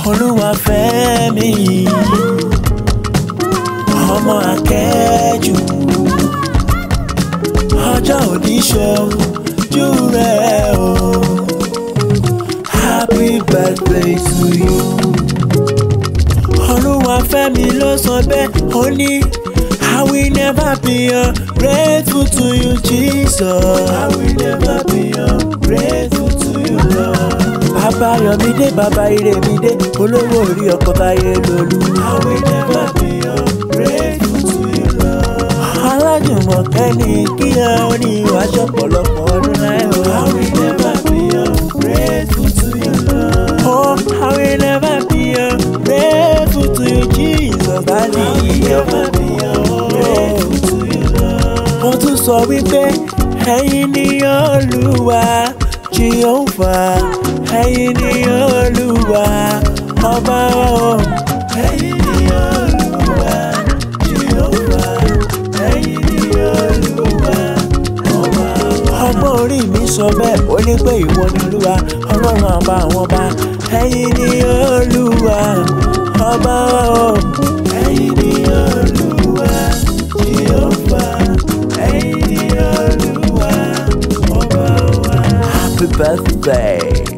olúwa fẹ́ mi ọmọ akẹ́jù ọjọ́ òní ṣojú rẹ̀ o happy birthday to you olúwa fẹ́ mi ló sọ bẹ́ẹ̀ ó ní I will never be ungrateful to you Jesus I will never be ungrateful to you Lord bàbá yọmídé bàbá ìrèmídé olówó orí ọkọ báyé lolú. I will never be ungrateful to you Lord. alájùmọ̀kẹ́ ni kí ẹ ó ní ìwáṣọ pọ̀lọpọ̀ ọdún láì o. I will never be ungrateful to you Lord. oh I will never be ungrateful to you Jesus. Daddy. I will never be ungrateful to you Lord. mo tún sọ wípé ẹ̀yin ni Olúwa Jehovah ẹ̀yin ni Olúwa ọba o. ẹ̀yin ni Olúwa Jehovah ẹ̀yin ni Olúwa ọba o. ọgbọ́n orí mi sọ bẹ́ẹ̀ ó ní pé ìwọ ni Olúwa ọlọ́run àbá àwọn ọba ẹ̀yin ni Olúwa ọba o. ẹ̀yin ni Olúwa Jehovah ẹ̀yin ni Olúwa ọba wa. Happy birthday.